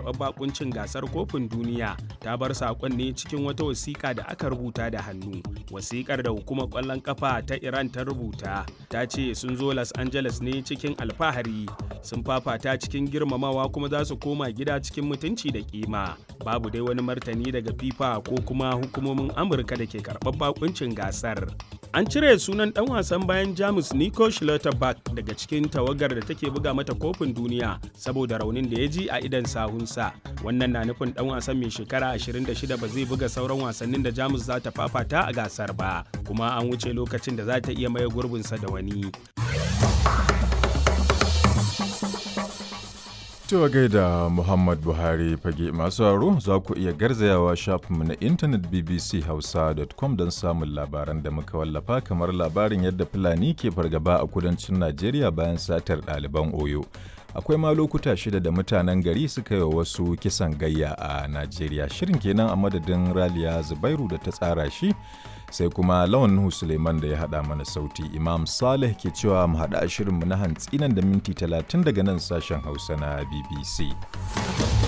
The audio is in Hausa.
karɓar bakuncin gasar kofin duniya ta bar saƙon ne cikin wata wasiƙa da aka rubuta da hannu wasiƙar da hukumar ƙwallon ƙafa ta iran ta rubuta ta ce sun zo los angeles ne cikin alfahari sun fafata cikin girmamawa kuma za su koma gida cikin mutunci da kima babu dai wani martani daga fifa ko kuma hukumomin amurka da ke karɓar bakuncin gasar an cire sunan dan wasan bayan jamus nico schlotterberg daga cikin tawagar da take buga mata kofin duniya saboda raunin da ya ji a idan sahunsa wannan na nufin dan wasan mai shekara 26 ba zai buga sauran wasannin da jamus za ta fafata a gasar ba kuma an wuce lokacin da za ta iya maye gurbinsa da wani Cewa gaida Muhammad Buhari fage masu haro za ku iya garzayawa shafinmu na intanet bbchausa.com don samun labaran da muka wallafa kamar labarin yadda Fulani ke fargaba a kudancin Najeriya bayan satar ɗaliban Oyo. Akwai ma lokuta shida da mutanen gari suka yi wasu kisan gayya a Najeriya. Shirin kenan a madadin Raliya Zubairu da ta tsara shi sai kuma lawan Nuhu Suleiman da ya haɗa mana sauti Imam Saleh ke cewa mu haɗa shirinmu na hantsi nan da minti talatin daga nan sashen Hausa na BBC.